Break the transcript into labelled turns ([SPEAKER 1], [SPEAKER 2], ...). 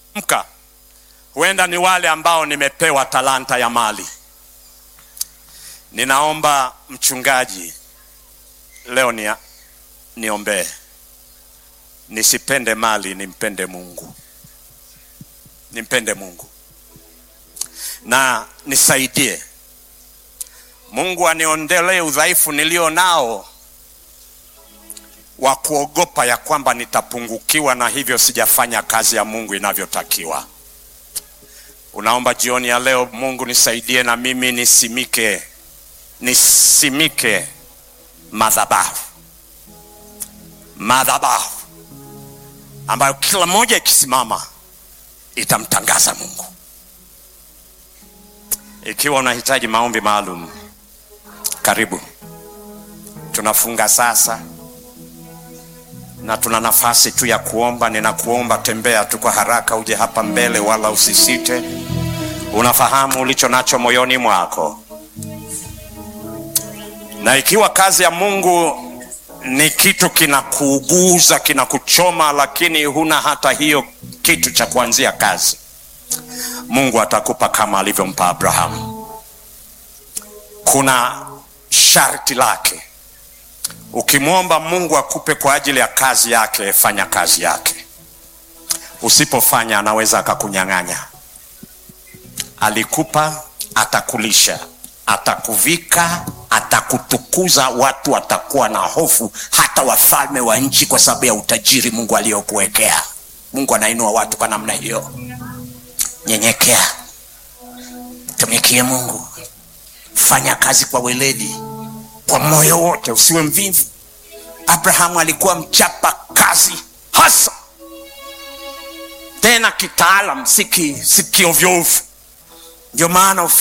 [SPEAKER 1] mka huenda ni wale ambao nimepewa talanta ya mali. Ninaomba mchungaji leo ni niombee, nisipende mali, nimpende Mungu, nimpende Mungu na nisaidie Mungu aniondolee udhaifu nilio nao wa kuogopa ya kwamba nitapungukiwa na hivyo sijafanya kazi ya Mungu inavyotakiwa. Unaomba jioni ya leo, Mungu nisaidie na mimi nisimike, nisimike madhabahu, madhabahu ambayo kila moja ikisimama itamtangaza Mungu. Ikiwa unahitaji maombi maalum, karibu. Tunafunga sasa na tuna nafasi tu ya kuomba. Ninakuomba, tembea tu kwa haraka, uje hapa mbele, wala usisite. Unafahamu ulicho nacho moyoni mwako, na ikiwa kazi ya Mungu ni kitu kinakuuguza, kinakuchoma, lakini huna hata hiyo kitu cha kuanzia kazi, Mungu atakupa kama alivyompa Abrahamu. Kuna sharti lake. Ukimwomba Mungu akupe kwa ajili ya kazi yake, fanya kazi yake. Usipofanya anaweza akakunyang'anya. Alikupa, atakulisha, atakuvika, atakutukuza. Watu watakuwa na hofu, hata wafalme wa nchi, kwa sababu ya utajiri Mungu aliyokuwekea. Mungu anainua watu kwa namna hiyo. Nyenyekea, tumikie Mungu, fanya kazi kwa weledi, kwa moyo wote, usiwe mvivu. Abrahamu alikuwa mchapa kazi hasa, tena kitaalam, si kiovyoovyo. Ndio maana